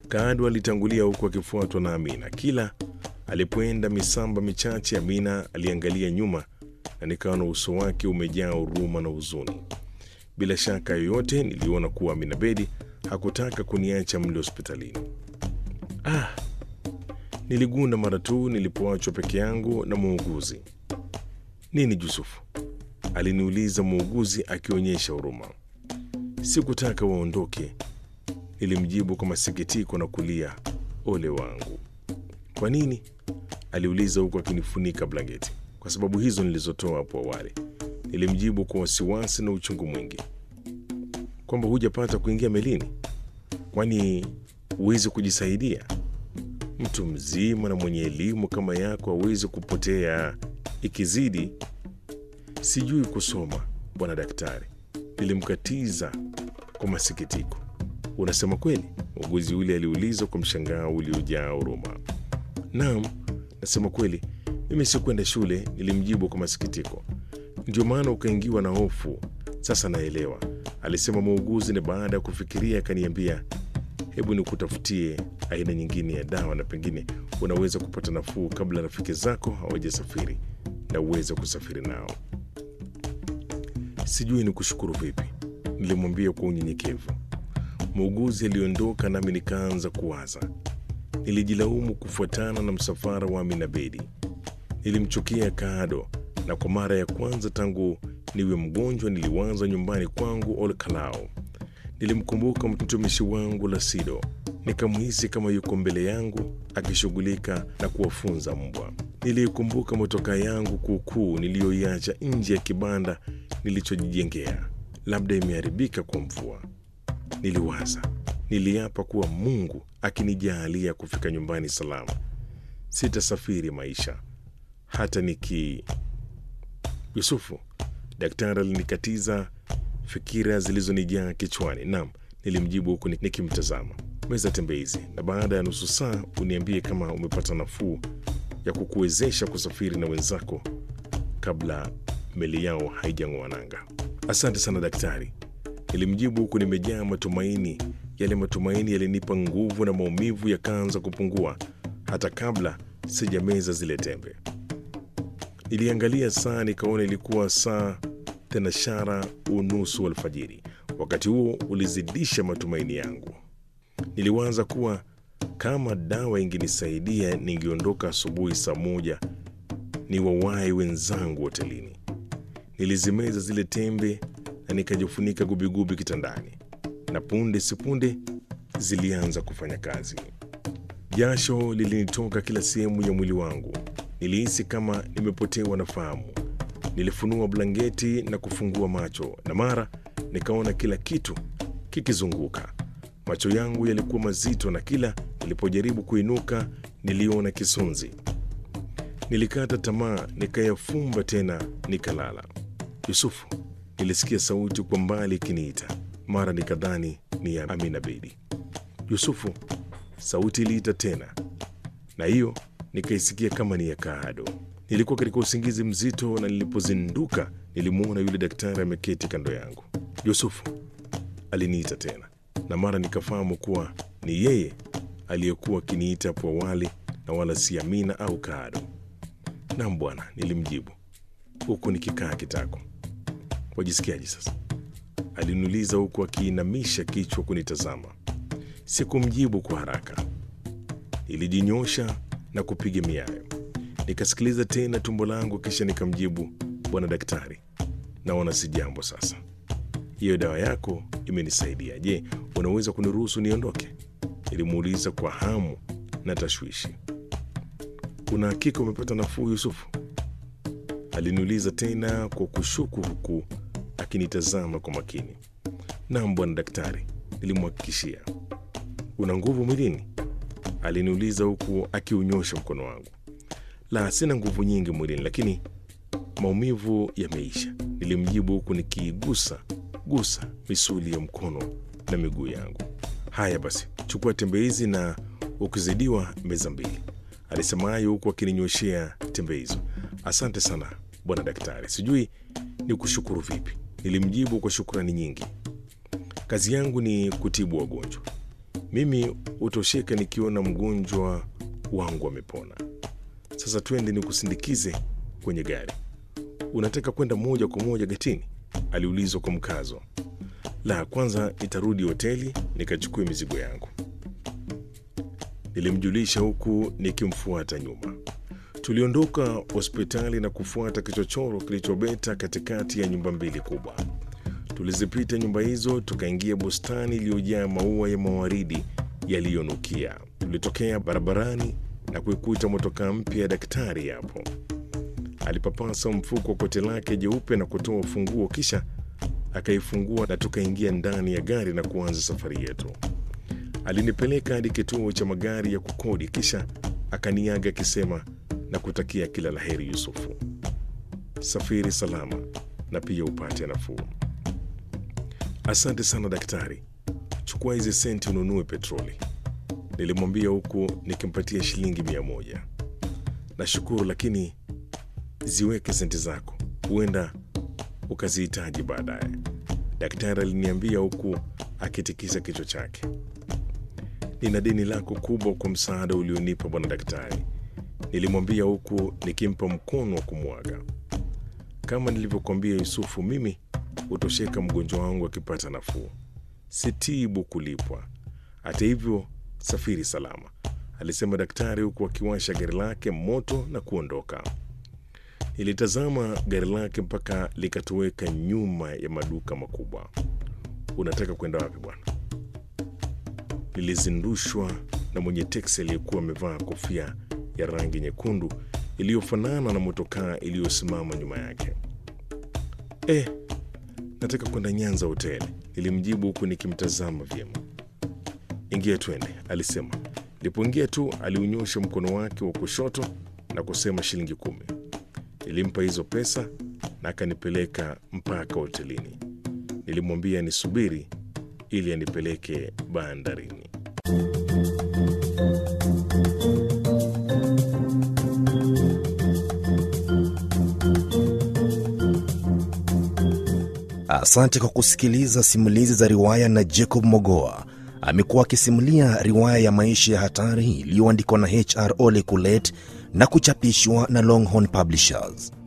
Kaado alitangulia huku akifuatwa na Amina. Kila alipoenda misamba michache, Amina aliangalia nyuma na nikaona uso wake umejaa huruma na huzuni. Bila shaka yoyote, niliona kuwa Amina Bedi hakutaka kuniacha mle hospitalini. Ah, niligunda mara tu nilipoachwa peke yangu na muuguzi. Nini Yusufu? aliniuliza muuguzi akionyesha huruma. Sikutaka waondoke, nilimjibu kwa masikitiko na kulia, ole wangu. Kwa nini? aliuliza huku akinifunika blanketi. Kwa sababu hizo nilizotoa hapo awali, nilimjibu kwa wasiwasi na uchungu mwingi. Kwamba hujapata kuingia melini? Kwani huwezi kujisaidia? Mtu mzima na mwenye elimu kama yako hawezi kupotea. Ikizidi sijui kusoma, bwana daktari, nilimkatiza kwa masikitiko. Unasema kweli? Muuguzi yule aliuliza kwa mshangao uliojaa huruma. Naam, nasema kweli, mimi sikwenda shule, nilimjibu kwa masikitiko. Ndio maana ukaingiwa na hofu. Sasa naelewa, alisema muuguzi, na baada ya kufikiria akaniambia, hebu nikutafutie aina nyingine ya dawa na pengine unaweza kupata nafuu kabla rafiki zako hawajasafiri na uweze kusafiri nao. Sijui ni kushukuru vipi, nilimwambia kwa unyenyekevu. Muuguzi aliondoka nami nikaanza kuwaza. Nilijilaumu kufuatana na msafara wa Amina Bedi. Nilimchukia Kaado, na kwa mara ya kwanza tangu niwe mgonjwa niliwaza nyumbani kwangu Olkalao. Nilimkumbuka mtumishi wangu Lasido, nikamhisi kama yuko mbele yangu akishughulika na kuwafunza mbwa. Niliikumbuka motoka yangu kuukuu niliyoiacha nje ya kibanda nilichojijengea, labda imeharibika kwa mvua. Niliwaza, niliapa kuwa Mungu akinijaalia kufika nyumbani salama, sitasafiri maisha hata niki. Yusufu, daktari alinikatiza fikira zilizonijaa kichwani. Naam, nilimjibu huku nikimtazama. Meza tembeizi, na baada ya nusu saa uniambie kama umepata nafuu ya kukuwezesha kusafiri na wenzako kabla meli yao haijang'oa nanga. Asante sana daktari, nilimjibu huku nimejaa matumaini. Yale matumaini yalinipa nguvu na maumivu yakaanza kupungua hata kabla sijameza zile tembe. Niliangalia saa nikaona ilikuwa saa thenashara unusu alfajiri. Wakati huo ulizidisha matumaini yangu. Niliwaza kuwa kama dawa ingenisaidia ningeondoka asubuhi saa moja ni wawai wenzangu hotelini. Nilizimeza zile tembe na nikajifunika gubigubi kitandani, na punde sipunde zilianza kufanya kazi. Jasho lilinitoka kila sehemu ya mwili wangu. Nilihisi kama nimepotewa na fahamu. Nilifunua blanketi na kufungua macho, na mara nikaona kila kitu kikizunguka. Macho yangu yalikuwa mazito, na kila nilipojaribu kuinuka niliona kisunzi. Nilikata tamaa, nikayafumba tena, nikalala. Yusufu, nilisikia sauti kwa mbali ikiniita. Mara nikadhani ni ya Amina Bedi. Yusufu, sauti iliita tena, na hiyo nikaisikia kama ni ya Kaado. Nilikuwa katika usingizi mzito, na nilipozinduka nilimwona yule daktari ameketi kando yangu. Yusufu, aliniita tena, na mara nikafahamu kuwa ni yeye aliyekuwa akiniita hapo awali na wala si Amina au Kaado. Naam bwana, nilimjibu huku nikikaa kitako. Wajisikiaje sasa? Aliniuliza huku akiinamisha kichwa kunitazama. Sikumjibu kwa haraka, nilijinyosha na kupiga miayo. Nikasikiliza tena tumbo langu, kisha nikamjibu, bwana daktari, naona si jambo sasa. Hiyo dawa yako imenisaidia. Je, unaweza kuniruhusu niondoke? Nilimuuliza kwa hamu na tashwishi. Una hakika umepata nafuu, Yusufu? Aliniuliza tena kwa kushuku, huku akinitazama kwa makini. Naam bwana daktari, nilimhakikishia. Una nguvu mwilini? Aliniuliza huku akiunyosha mkono wangu. La, sina nguvu nyingi mwilini, lakini maumivu yameisha, nilimjibu huku nikiigusa gusa misuli ya mkono na miguu yangu. Haya basi, chukua tembe hizi na ukizidiwa meza mbili, alisema hayo huku akininyoshea tembe hizo. Asante sana bwana daktari, sijui ni kushukuru vipi, nilimjibu kwa shukrani nyingi. Kazi yangu ni kutibu wagonjwa, Mimi hutosheka nikiona mgonjwa wangu amepona. Sasa twende nikusindikize kwenye gari. Unataka kwenda moja kwa moja getini? aliulizwa kwa mkazo. La, kwanza nitarudi hoteli nikachukue mizigo yangu, nilimjulisha huku nikimfuata nyuma. Tuliondoka hospitali na kufuata kichochoro kilichobeta katikati ya nyumba mbili kubwa. Tulizipita nyumba hizo, tukaingia bustani iliyojaa maua ya mawaridi yaliyonukia. Tulitokea barabarani na kuikuta motokaa mpya ya daktari hapo. Alipapasa mfuko wa koti lake jeupe na kutoa ufunguo, kisha akaifungua na tukaingia ndani ya gari na kuanza safari yetu. Alinipeleka hadi kituo cha magari ya kukodi, kisha akaniaga akisema na kutakia kila laheri Yusufu, safiri salama na pia upate nafuu. Asante sana daktari, chukua hizi senti ununue petroli, nilimwambia huku nikimpatia shilingi mia moja. Nashukuru, lakini ziweke senti zako, huenda ukazihitaji baadaye, daktari aliniambia huku akitikisa kichwa chake. Nina deni lako kubwa kwa msaada ulionipa bwana daktari, nilimwambia huku nikimpa mkono wa kumwaga. Kama nilivyokuambia Yusufu, mimi hutosheka mgonjwa wangu akipata nafuu, sitibu kulipwa. Hata hivyo, safiri salama, alisema daktari huku akiwasha gari lake moto na kuondoka. Nilitazama gari lake mpaka likatoweka nyuma ya maduka makubwa. Unataka kwenda wapi bwana? Nilizindushwa na mwenye teksi aliyekuwa amevaa kofia ya rangi nyekundu iliyofanana na motokaa iliyosimama nyuma yake. Eh, nataka kwenda Nyanza hoteli, nilimjibu huku nikimtazama vyema. Ingia twende, alisema. Nilipoingia tu aliunyosha mkono wake wa kushoto na kusema shilingi kumi. Nilimpa hizo pesa na akanipeleka mpaka hotelini. Nilimwambia nisubiri ili anipeleke bandarini. Asante kwa kusikiliza simulizi za riwaya na Jacob Mogoa. Amekuwa akisimulia riwaya ya maisha ya hatari iliyoandikwa na HR Ole Kulet na kuchapishwa na Longhorn Publishers.